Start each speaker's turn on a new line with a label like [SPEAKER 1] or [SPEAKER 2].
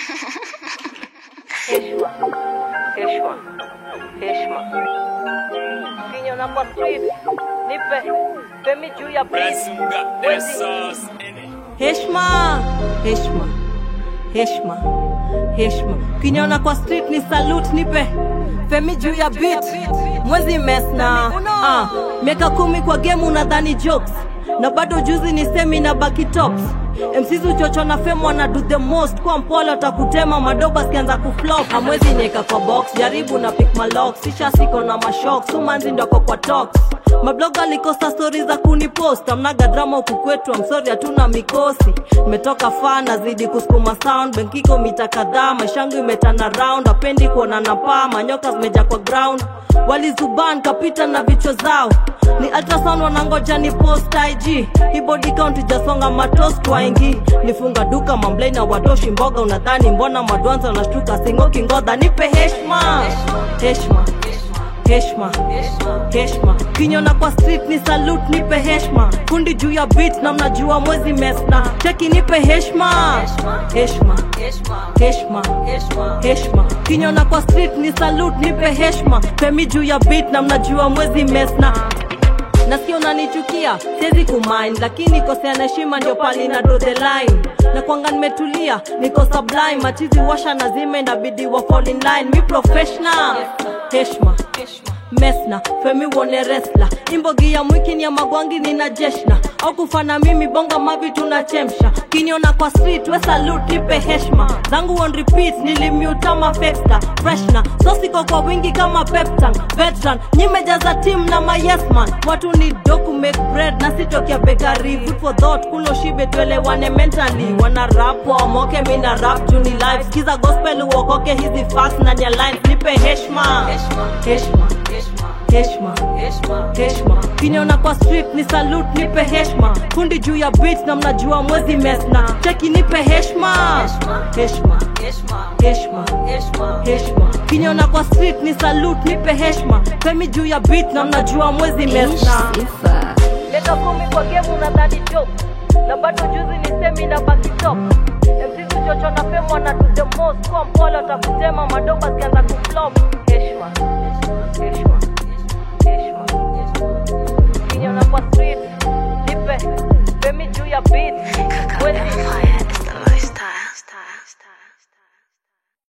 [SPEAKER 1] Heshima, heshima, heshima. Kinyona kwa street, nipe pemi juu ya beat. Wezi.
[SPEAKER 2] Heshma, heshma, heshma, heshma. Ukiniona kwa street ni salute, nipe femi juu ya beat. Mwezi mesna ah, miaka kumi kwa game unadhani jokes na bado juzi ni semi na baki tops MCs uchocho na fame wana do the most kwa mpole watakutema madoba sikianza kuflop amwezi nieka kwa box jaribu na pick my locks sisha siko na mashok sumanzi ndoko kwa talks mabloga likosa stori za kunipost amnaga drama huku kwetu amsori hatuna mikosi nimetoka faa nazidi kusukuma sound benkiko mita kadhaa maishangu imetana round apendi kuona na paa manyoka zimeja kwa ground walizuban kapita na vichwa zao ni ultrasound wanangoja ni post ig hii body count ijasonga matost waingi nifunga duka mamblei na watoshi mboga unadhani mbona madwanza wanashtuka singoki ngodha nipe heshma heshma heshma heshma kinyona kwa street ni salute nipe heshma kundi juu ya beat na mnajua mwezi mesna cheki nipe heshma heshma heshma heshma kinyona kwa street ni salute nipe heshma femi juu ya beat na mnajua mwezi mesna nasikia unanichukia siwezi kumind lakini kosea na heshima ndio pali na draw the line na kwanga nimetulia niko sublime machizi washa na zime inabidi wa fall in line mi professional heshma mesna femi wone resla imbogi ya mwiki ni ya magwangi nina jeshna au kufana mimi bonga mavi tunachemsha kiniona kwa street we salute nipe heshma zangu on repeat nilimutama festa freshna so siko kwa wingi kama peptan veteran nyimejaza team na mayesman watu ni doku make bread na sitokia bekari food for thought kulo shibe tuelewane mentally wana rap waomoke mi na rap juni live skiza gospel uokoke hizi fast na nya lines nipe heshma heshma heshma heshma kiniona kwa street ni salute nipe heshma kundi juu ya beat na mnajua mwezi mesna cheki nipe heshma heshma heshma heshma kiniona kwa street ni salute nipe heshma femi juu ya beat na mnajua mwezi mesna
[SPEAKER 1] Miaka kumi kwa game unadhani joke. Na bado juzi ni semi na baki top. MCs uchocho na fame wana do the most. Kwa mpole watakutema madoba zikianza kuflop. Heshima,